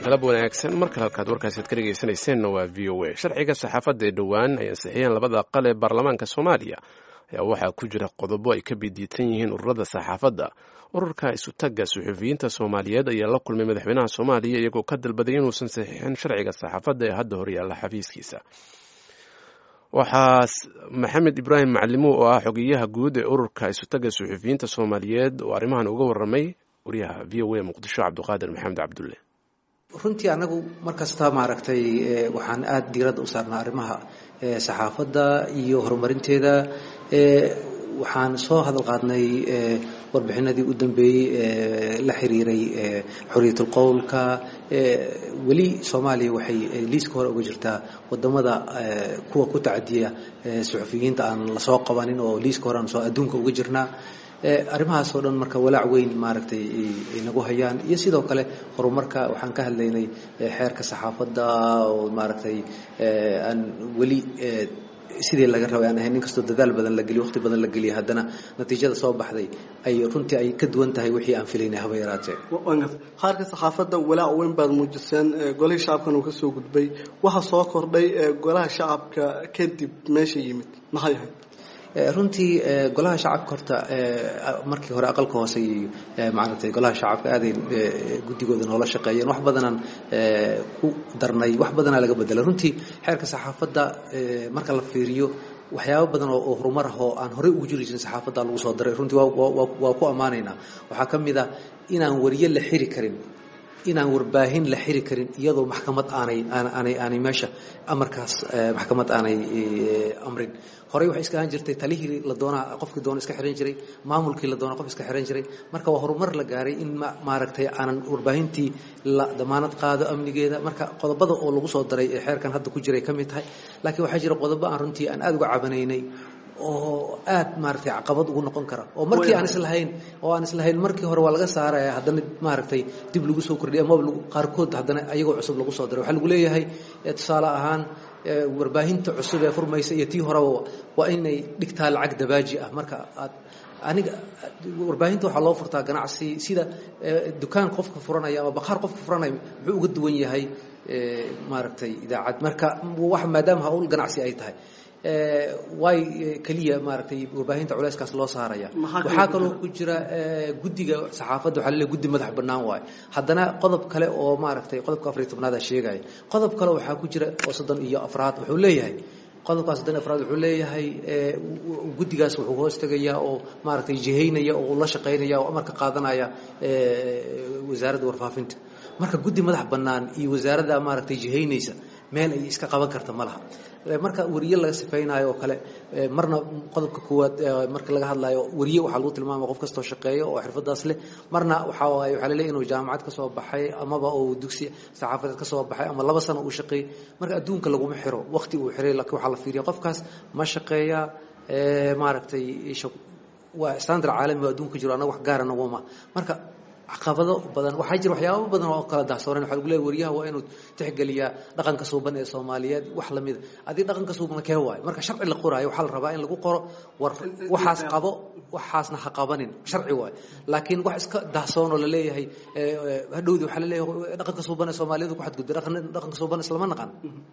galab wanaagsan mar kale halkaad warkaasaad ka dhegaysanayseena waa v o a sharciga saxaafadda ee dhowaan ay ansixiyeen labada aqal ee baarlamaanka soomaaliya ayaa waxaa ku jira qodobo ay ka bidiitan yihiin ururada saxaafadda ururka isutagga suxufiyiinta soomaaliyeed ayaa la kulmay madaxweynaha soomaaliya iyagoo ka dalbaday inuusan saxiixin sharciga saxaafadda ee hadda horyaalla xafiiskiisa waxaa maxamed ibraahim macalimo oo ah xogeyaha guud ee ururka isutagga suxufiyiinta soomaaliyeed oo arrimahan uga warramay wariyaha v o a muqdisho cabdiqaadir maxamed cabdulle runtii anagu markasta maaragtay waxaan aada diiradda u saarnaa arrimaha saxaafadda iyo horumarinteeda waxaan soo hadal qaadnay warbixinadii u dambeeyey la xiriiray xorriyatul qowlka weli soomaaliya waxay liiska hore uga jirtaa wadamada kuwa ku tacadiya suxufiyiinta aan lasoo qabanin oo liiska hore aan soo adduunka uga jirnaa arrimahaas oo dhan marka walaac weyn maaragtay ay nagu hayaan iyo sidoo kale horumarka waxaan ka hadlaynay xeerka saxaafadda oo maaragtay aan weli sidii laga rabay aan ahayn inkastoo dadaal badan la geliyo waqti badan la geliya haddana natiijada soo baxday ay runtii ay ka duwan tahay wixii aan filaynay haba yaraatee qaarka saxaafadda walaac weyn baad muujiseen golihii shacabkan uu ka soo gudbay waxa soo kordhay golaha shacabka kadib meesha yimid maxay ahayd runtii golaha shacabka horta markii hore aqalka hoose iyo maaragtay golaha shacabka aaday guddigooda noola shaqeeyeen wax badanaan ku darnay wax badanaa laga bedelay runtii xeerka saxaafadda marka la fiiriyo waxyaabo badan oo horumar ah oo aan horey ugu jiri jirin saxaafadda lagu soo daray runtii waa ku ammaanaynaa waxaa ka mid a inaan wariye la xiri karin inaan warbaahin la xiri karin iyadoo maxkamad aanay aanay aanay meesha amarkaas maxkamad aanay amrin horey waxay iska ahaan jirtay talihii la doonaa qofkii doona iska xiran jiray maamulkii la doonaa qof iska xiran jiray marka waa horumar la gaaray in maaragtay aanan warbaahintii la damaanad qaado amnigeeda marka qodobada oo lagu soo daray ee xeerkan hadda ku jiray ka mid tahay laakiin waxaa jira qodobo aan runtii aan aada uga cabanaynay oo aad maaragtay caqabad ugu noqon kara oo markii aan islahayn oo aan islahayn markii hore waa laga saaraya haddana maaragtay dib lagu soo kordhiya amaba qaarkood haddana ayagoo cusub lagu soo daray waxaa lagu leeyahay tusaale ahaan warbaahinta cusub ee furmaysa iyo tii horeba waa inay dhigtaa lacag dabaaji ah marka aad aniga warbaahinta waxaa loo furtaa ganacsi sida dukaan qofka furanaya ama bakhaar qofka furanaya muxuu uga duwan yahay maaragtay idaacad marka wax maadaama hawl ganacsi ay tahay way keliya maaragtay warbaahinta culeyskaas loo saaraya waxaa kaloo ku jira guddiga saxaafadda waxaa laleeyahay guddi madax bannaan waaye haddana qodob kale oo maaragtay qodobka afariy tobnaada sheegaya qodob kale waxaa ku jira oo soddon iyo afraad wuxuu leeyahay qodobkaas soddon iyo afraad wuxuu leeyahay guddigaas wuxuu hoos tegayaa oo maaragtay jihaynaya oo la shaqaynaya oo amarka qaadanaya wasaaradda warfaafinta marka guddi madax bannaan iyo wasaaradda maaragtay jihaynaysa meel ay iska qaban karta ma laha marka wariye laga sifaynayo oo kale marna qodobka koowaad marka laga hadlayo wariye waxaa lagu tilmaamaya qof kastoo shaqeeyo oo xirfadaas leh marna waxaa waaye waxaa laleeyahy inuu jaamacad ka soo baxay amaba uu dugsi saxaafadeed ka soo baxay ama laba sano uu shaqeeyey marka adduunka laguma xiro waqti uu xiray laakiin waxaa la fiiriya qofkaas ma shaqeeya maaragtay waa standard caalami oo adduunka jiro annaga wax gaara naguma marka caqabado badan waxaa jira waxyaabo badan oo kala dahsooran waxa lagu leeyahy wariyaha waa inuu tixgeliyaa dhaqanka suuban ee soomaaliyeed wax lamida adii dhaqanka suuban kee waayo marka sharci la qoraayo waxaa la rabaa in lagu qoro war waxaas qabo waxaasna ha qabanin sharci waayo laakiin wax iska dahsoon oo la leeyahay hadhowdi waxaa la leeyahay dhaqanka suuban ee soomaaliyeed ku xadgudbay dhaqanka suuban islama naqan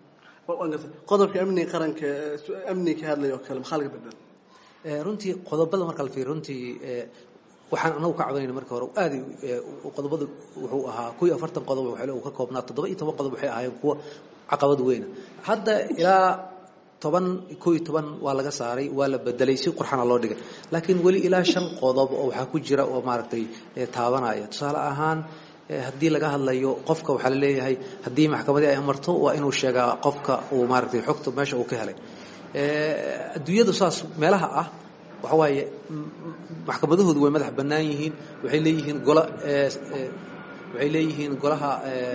qodobka amniga qaranka amniga ka hadlaya oo kale maxaa laga bedel runtii qodobada marka la fiiriyo runtii waxaan anagu ka cabanayna marka hore aad qodobadu wuxuu ahaa kuwii afartan qodob uu ka koobnaa toddoba iyo toban qodob waxay ahaayeen kuwa caqabad weyna hadda ilaa toban koo iyo toban waa laga saaray waa la bedelay si qurxana loo dhigay laakiin weli ilaa shan qodob oo waxaa ku jira oo maaragtay taabanaya tusaale ahaan haddii laga hadlayo qofka waxaa la leeyahay haddii maxkamadii ay amarto waa inuu sheegaa qofka uu maaragtay xogta meesha uu ka helay adduunyadu saas meelaha ah waxa waaye maxkamadahoodu way madax bannaan yihiin waxay leeyihiin gola waxay leeyihiin golaha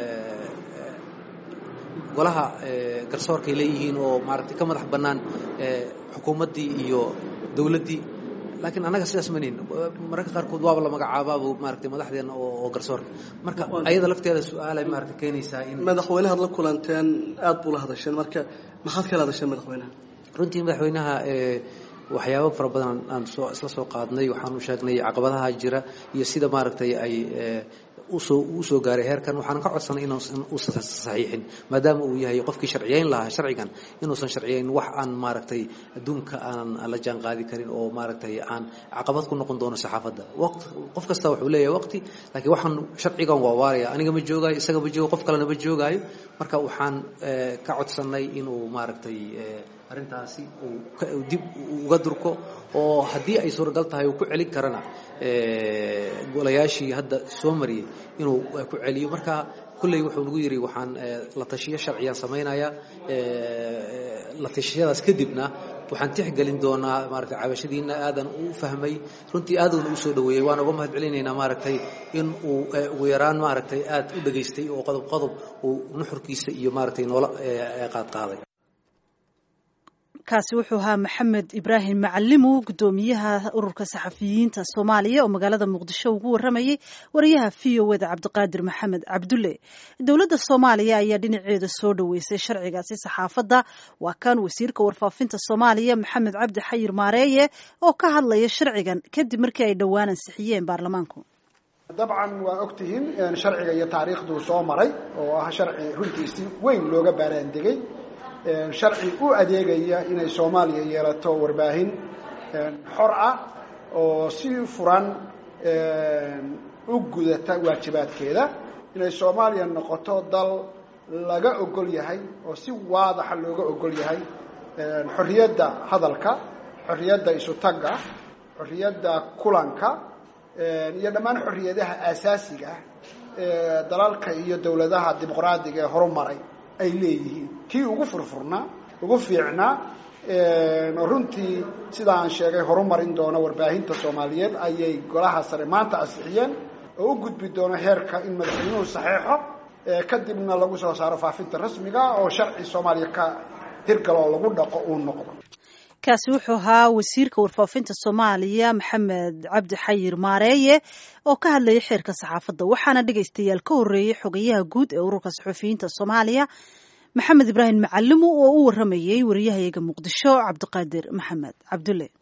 golaha garsoorkay leeyihiin oo maaragtay ka madax bannaan xukuumaddii iyo dowladdii laakiin annaga sidaas manihin mararka qaarkood waaba la magacaabaaba maaragtay madaxdeena oo garsoorka marka ayada lafteeda su-aalay maaragtay keenaysaa in madaxweynahaad la kulanteen aad buu la hadasheen marka maxaad kala hadasheen madaxweynaha runtii madaxweynaha waxyaabo fara badan aan soo isla soo qaadnay waxaanu sheegnay caqabadaha jira iyo sida maaragtay ay usoo uu soo gaaray heerkan waxaan ka codsanay inuusan uusan saxiixin maadaama uu yahay qofkii sharciyeyn lahaa sharcigan inuusan sharciyeyn wax aan maaragtay adduunka aanan la jaan qaadi karin oo maaragtay aan caqabad ku noqon doono saxaafadda waqti qof kasta wuxuu leeyahay waqti laakiin waxaan sharcigan waa waaraya aniga ma joogaayo isaga ma joogo qof kalena ma joogaayo marka waxaan ka codsanay inuu maaragtay arrintaasi uu dib uga durko oo haddii ay suuragal tahay uu ku celin karana golayaashii hadda soo mariyey inuu ku celiyo marka kulley wuxuu nagu yidhi waxaan la tashiyo sharciyaan samaynayaa la tashiyadaas kadibna waxaan tixgelin doonaa maaragtay cabashadiina aadan u fahmay runtii aaduna u soo dhaweeyey waan uga mahad celinaynaa maaragtay in uu ugu yaraan maaragtay aad u dhagaystay oo qodob qodob uu nuxurkiisa iyo maaragtay noola qaadqaaday kaasi wuxuu ahaa maxamed ibraahim macalimo guddoomiyaha ururka saxafiyiinta soomaaliya oo magaalada muqdisho ugu waramayay wariyaha v o eda cabdiqaadir maxamed cabdulle dowladda soomaaliya ayaa dhinaceeda soo dhoweysay sharcigaasi saxaafadda waa kan wasiirka warfaafinta soomaaliya maxamed cabdi xayir maareeye oo ka hadlaya sharcigan kadib markii ay dhowaan ansixiyeen baarlamaanku dabcan waa ogtihiin sharciga iyo taariikhduu soo maray oo ah sharci runtiisi weyn looga baaraandegay sharci u adeegaya inay soomaaliya yeelato warbaahin xor ah oo si furan u gudata waajibaadkeeda inay soomaaliya noqoto dal laga ogol yahay oo si waadaxa looga ogol yahay xorriyadda hadalka xorriyadda isutagga xorriyadda kulanka iyo dhammaan xorriyadaha aasaasiga ah ee dalalka iyo dowladaha dimuqraadiga ee horumaray ay leeyihiin kii ugu furfurnaa ugu fiicnaa oo runtii sida aan sheegay horumarin doono warbaahinta soomaaliyeed ayay golaha sare maanta ansixiyeen oo u gudbi doono heerka in madaxweynuhu saxeexo kadibna lagu soo saaro faafinta rasmiga oo sharci soomaaliya ka hirgalo oo lagu dhaqo uu noqdo kaasi wuxuu ahaa wasiirka warfaafinta soomaaliya maxamed cabdi xayir maareeye oo ka hadlayay xeerka saxaafadda waxaana dhegaystayaal ka horreeyey xogayaha guud ee ururka saxufiyiinta soomaaliya maxamed ibraahim macalimo oo u waramayey wariyahayaga muqdisho cabdiqaadir maxamed cabdulle